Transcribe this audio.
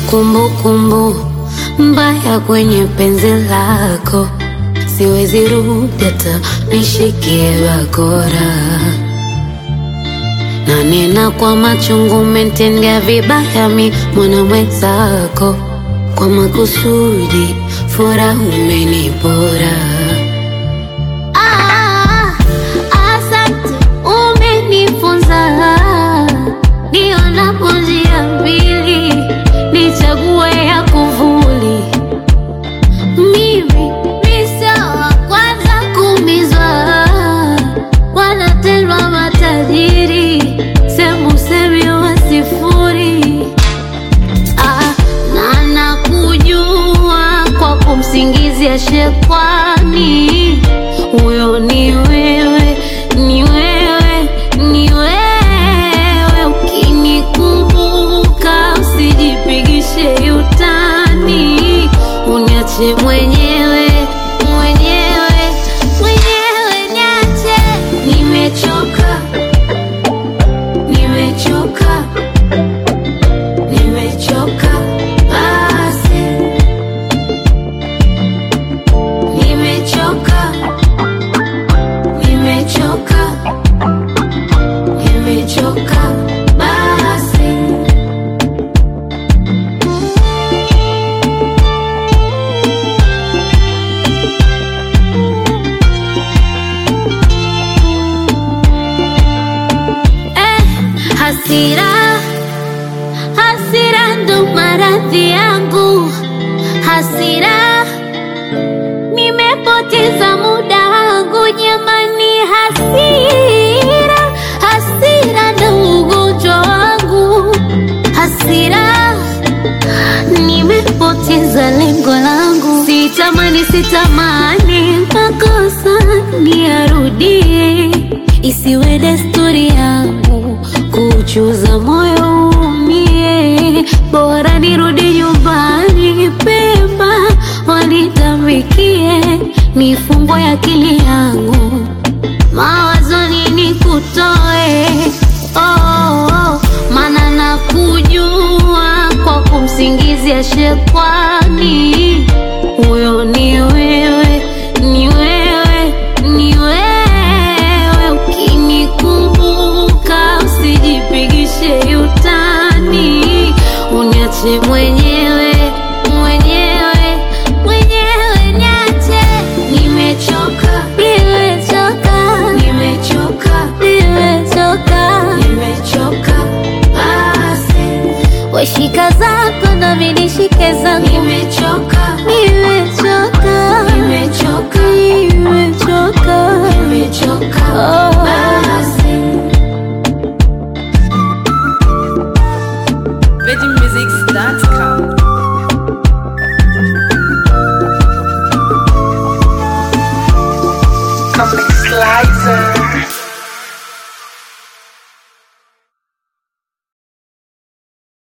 kumbukumbu mbaya kwenye penzi lako, siwezi rudi hata nishikie bakora na nena kwa machungu, umetendea vibaya mi mwana mwenzako, kwa makusudi furaha umenipora. Ah, asante, umenifunza nionapo njia mbili, nichague ya kuvuli. Mimi ni sawa kwanza kuumizwa, wanatendwa matajiri, semu semi wa sifuri. Ah, na nakujua kwa kumsingizia shekwani, huyo ni wewe, ni wewe, ni wewe. Ukinikumbuka usijipigishe utani, uniache mwenyewe, mwenyewe, mwenyewe, niache. Nimechoka, nimechoka Nimechoka basi, nimechoka, nimechoka, nimechoka basi. Eh, hasira Hasira ndo maradhi yangu, hasira nimepoteza muda wangu jamani, hasira hasira ndo ugonjwa wangu, hasira nimepoteza lengo langu, sitamani sitamani makosa niyarudie, isiwe desturi yangu kuchuza moyo umie, bora nirudi nyumbani pema, wanitamikie nifungwe akili yangu mawazoni nikutoe oh, oh, oh. Mana nakujua kwa kumsingizia shekwani, huyo ni wewe, ni wewe, ni wewe. Ukinikumbuka usijipigishe utani, uniache mwenyewe, mwenyewe, mwenyewe, niache. Nimechoka, nimechoka, nimechoka, nimechoka, nimechoka basi. Weshika zako nami nishike zangu, nimechoka